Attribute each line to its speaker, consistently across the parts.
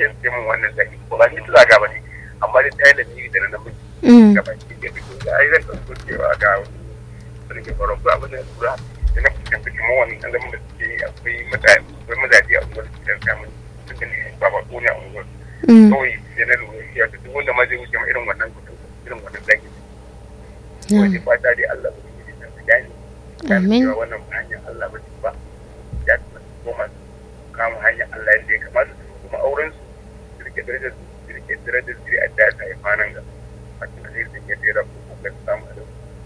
Speaker 1: ke ce min wannan zaki ko ba ni tsaga ba ne amma dai ta yi da ni da na namiji
Speaker 2: Mm.
Speaker 1: gaba ki ke fito da ai zan ɗauko cewa ga wani ke faruwa ko abin da ya tura da na fuskanta kamar wannan ɗan zaman da suke yi akwai mutane akwai mazaje a unguwar da suke samun suka ne ba ba ko ne a unguwar
Speaker 2: Mm.
Speaker 1: kawai sai na lura ya ta duk wanda ma zai wuce ma irin wannan kudin irin wannan zaki
Speaker 2: Mm.
Speaker 1: wani fata dai Allah ba su da su gane
Speaker 2: Amin.
Speaker 1: cewa wannan ba hanyar Allah ba ce ba ya kamata su koma su kama hanyar Allah yadda ya kamata su kuma auren su su rike darajar su su rike darajar su a da ta haifa nan ga a cikin zai sun yi tsira ko kuma su samu a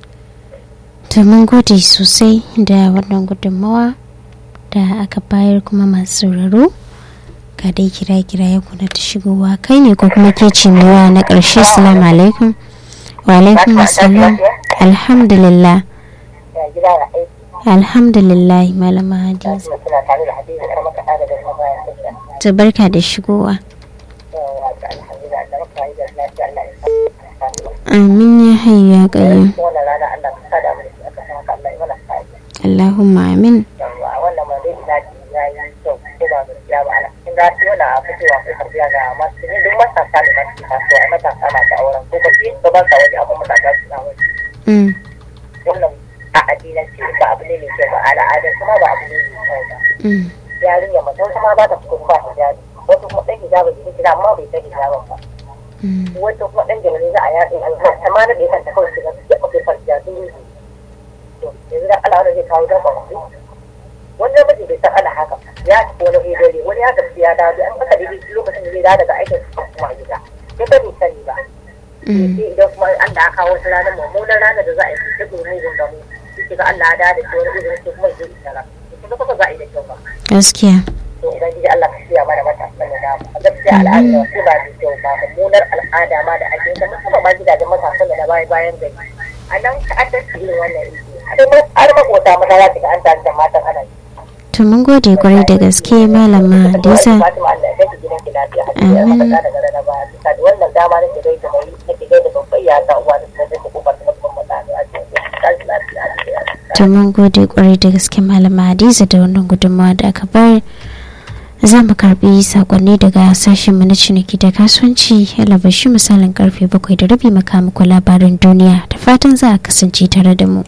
Speaker 2: To mun gode sosai da wannan gudunmawa da aka bayar kuma masu sauraro. Ga dai kira kira ya kuna ta shigowa kai ne ko kuma ke cimewa na ƙarshe salamu alaikum. Wa alaikum assalam. Alhamdulillah.
Speaker 3: ya gida da aiki
Speaker 2: Alhamdulillah malama Hadiza.
Speaker 3: suna suna tare da hadiza kar maka da da bayan tafiya
Speaker 2: To barka da shigowa.
Speaker 3: yawa ga alhamdulillah da maka yi da lafiya Allah ya sa
Speaker 2: Amin ya hayyu ya qayyum.
Speaker 3: wannan rana Allah ka sada mu da shi aka san haka Allah ya mana sa'i
Speaker 2: Allahumma amin.
Speaker 3: yawa wannan ma dai ina ji ya yi kyau ko ba gaskiya ba ana kin ga shi wannan a fitowa ko karbiya ga masu ne duk matasa ne masu kasuwa a matasa masu auren ko ba shi ba sa waje amma matasa suna waje
Speaker 2: Mm.
Speaker 3: wannan a addinance ba abu ne mai kyau ba al'adar kuma ba abu ne mai kyau ba
Speaker 2: Mm.
Speaker 3: yarinya mace wata ma ba ta fito ba hijabi wasu kuma ɗan hijabin jikin gida amma bai san hijabin ba
Speaker 2: Mm.
Speaker 3: wata kuma ɗan jami'ai za a yaɗe an ta ma naɗe kanta kawai su ga su ya ɓace farjiya sun yi to yanzu da Allah wanda zai kawo dan ɓace wani namiji bai san ana haka ya tafi wani hidare wani ya tafi ya dawo an aka daidai lokacin da zai dawo daga aikin su kuma gida ya sani sani ba
Speaker 2: Mm.
Speaker 3: sai idan kuma Allah ya kawo wata ranar mummunan ranar da za a yi su duk mugun gamu sai ga Allah ya dawo da shi wani izinin sai kuma zai isara kuma kuma za a yi da kyau ba
Speaker 2: Gaskiya.
Speaker 3: to ubangiji Allah ka shirya mana matasan da dama a gaskiya al'ada da wasu ba mai kyau ba mummunar al'ada ma da ake ta musamman ma gidajen matasan da na bayan bayan gari a nan ta'addanci irin wannan iri har makota maza za su ga an tare da matan ana yi
Speaker 2: To mun gode kwarai da gaske malama Hadiza.
Speaker 3: Fatima Allah ya kai gidan ki lafiya hadiya a kasa daga rana ba bisa da wannan dama nake gaida mai nake gaida babban ya ta uwa da kuma da kofar da kuma mutane a cikin kashi lafiya hadiya
Speaker 2: To mun gode kwarai da gaske malama Hadiza da wannan gudunmawa da aka bayar. Za mu karbi sakonni daga sashen na ciniki da kasuwanci alabashi misalin karfe bakwai da rabi maka muku labarin duniya da fatan za a kasance tare da mu.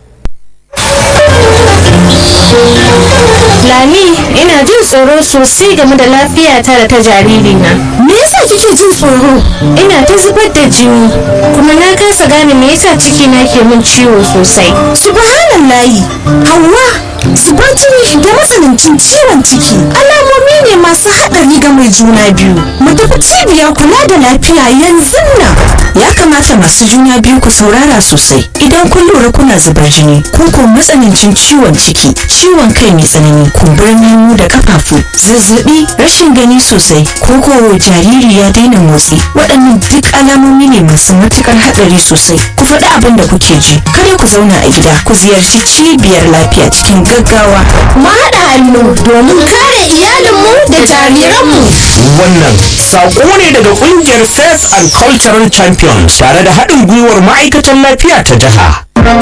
Speaker 4: Lami, ina jin tsoro sosai game da lafiyata da ta jaririna. Me yasa kike jin tsoro? Ina ta zubar da jini, kuma na kasa gane me yasa cikina ke min ciwo sosai.
Speaker 5: Subhanallahi, Hauwa, zubar jini da matsanancin ciwon ciki alamomi ne masu haɗari ga mai juna biyu. Mu tafi cibiyar kula da lafiya yanzu nan. Ya kamata masu juna biyu ku saurara sosai idan kun lura kuna zubar jini ko ko matsanancin ciwon ciki, ciwon kai mai tsanani, kumburin hannu da kafafu, zazzabi, rashin gani sosai, ko ko jariri ya daina motsi. Waɗannan duk alamomi ne masu matuƙar haɗari sosai. Ku faɗi abin da kuke ji. Kada ku zauna a gida, ku ziyarci cibiyar lafiya cikin gaggawa.
Speaker 4: Mu haɗa hannu domin kare iyalinmu da jariranmu.
Speaker 6: Wannan saƙo ne daga ƙungiyar Faith and Cultural Champions tare da haɗin gwiwar ma'aikatan lafiya ta jiha.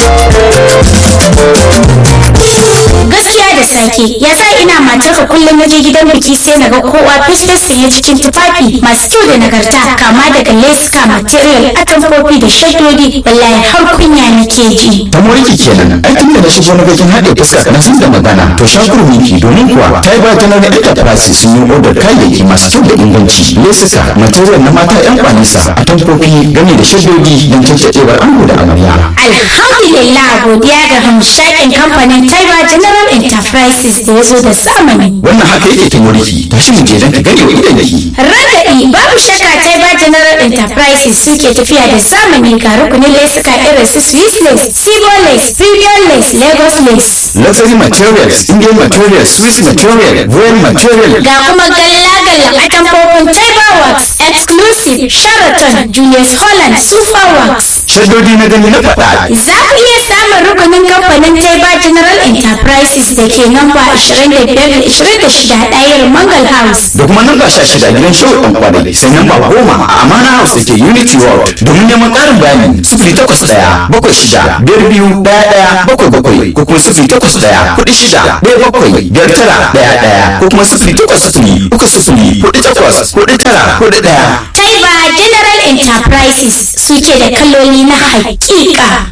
Speaker 7: gaskiya da sake ya sa ina matarka kullum na je gidan biki sai na ga kowa fishtas sanye cikin tufafi masu kyau da nagarta kama daga leska material atamfofi da shaddodi wallahi har kunya nake ji
Speaker 8: ta moriki kenan ai tun da na shigo na bakin haɗe fuska na san da magana to shakur miki domin kuwa ta yi ba ta nan enterprise sun yi odar kayayyaki masu kyau da inganci lesuka material na mata yan kwanisa a tamfofi game da shaddodi don cancancewar ango da amarya
Speaker 7: alhamdulillah godiya ga hamshakin kamfanin taiba general enterprises da ya zo da zamani
Speaker 8: wannan haka yake ta moriki tashi mu je don ka gane wa idan ki
Speaker 7: Ragaɗi babu shakka Taiba General Enterprises suke tafiya da zamani ga rukunin lesuka irin su Swiss lace, Sigo lace, Premium lace, Lagos lace.
Speaker 8: luxury materials indian materials swiss material royal material
Speaker 7: Ga kuma galla-galla atamfofin Taiba Works, Exclusive, Sheraton, Julius Holland, Super Works.
Speaker 8: shaddodi na gani na faɗa
Speaker 7: Za ku iya samun rukunin kamfanin Taiba General Enterprises da ke namba 25-26 ɗayar Mangal House.
Speaker 8: da kuma namba sha shida gidan show ɗan kwadai sai namba goma a amana house da ke unity world domin neman ƙarin bayani sifili takwas ɗaya bakwai shida biyar biyu ɗaya ɗaya bakwai bakwai ko kuma sifili takwas ɗaya kuɗi shida ɗaya bakwai biyar tara ɗaya ɗaya ko kuma sifili takwas sifili uku sifili kuɗi takwas kuɗi tara kuɗi ɗaya.
Speaker 7: Taiba General Enterprises suke da kaloli na hakika.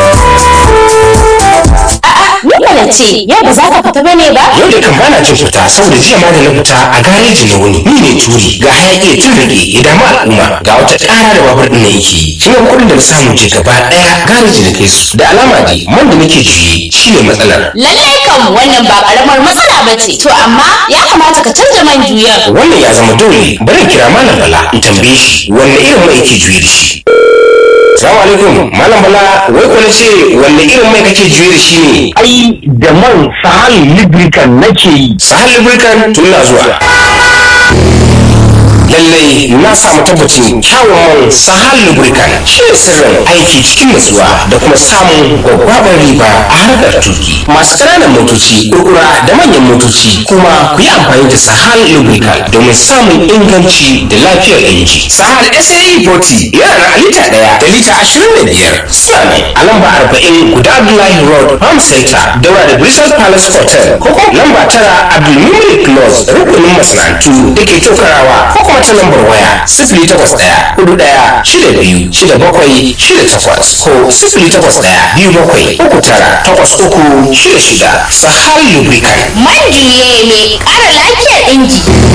Speaker 4: Ni ce, yau ba za ka fita bane ba?
Speaker 6: yau da kan bana jin fita saboda jiya ma da na fita a gareji na wuni ni ne turi ga hayaki ya tun rage ya damu al'umma ga wata ƙara da babur ɗin na yake shi ne kuɗin da na samu ce gaba ɗaya gareji na kai su da alama dai man da nake juye shi ne matsalar
Speaker 4: Lallai kam wannan ba karamar matsala ba ce. To amma ya kamata ka canza man juyar.
Speaker 6: wannan ya zama dole bari in kira malam bala in tambaye shi wanne irin mai yake juye da shi Salamu alaikum malam bala wai ko na ce wanne irin mai kake juye da shi ne
Speaker 9: ai da man sahal lubricant nake yi
Speaker 6: sahal lubricant tun na zuwa lallai na samu tabbacin kyawun man sahal lubricant shi ne sirrin aiki cikin nutsuwa da kuma samun gwaggwabar riba a harkar tuki masu ƙananan motoci kurkura da manyan motoci kuma ku yi amfani da sahal lubricant domin samun inganci da lafiyar inji sahal sae 40 yana da lita ɗaya da lita ashirin da biyar suna ne a lamba arba'in guda abdullahi road farm center daura da bristol palace hotel ko kuma lamba tara abdulmumin close rukunin masana'antu da ke tokarawa ko kuma ta lambar waya sifili takwas ɗaya hudu ɗaya shida biyu shida bakwai shida takwas ko sifili takwas ɗaya biyu bakwai uku tara takwas uku shida shida sahal lubricant
Speaker 4: Man juye mai ƙara lafiyar inji.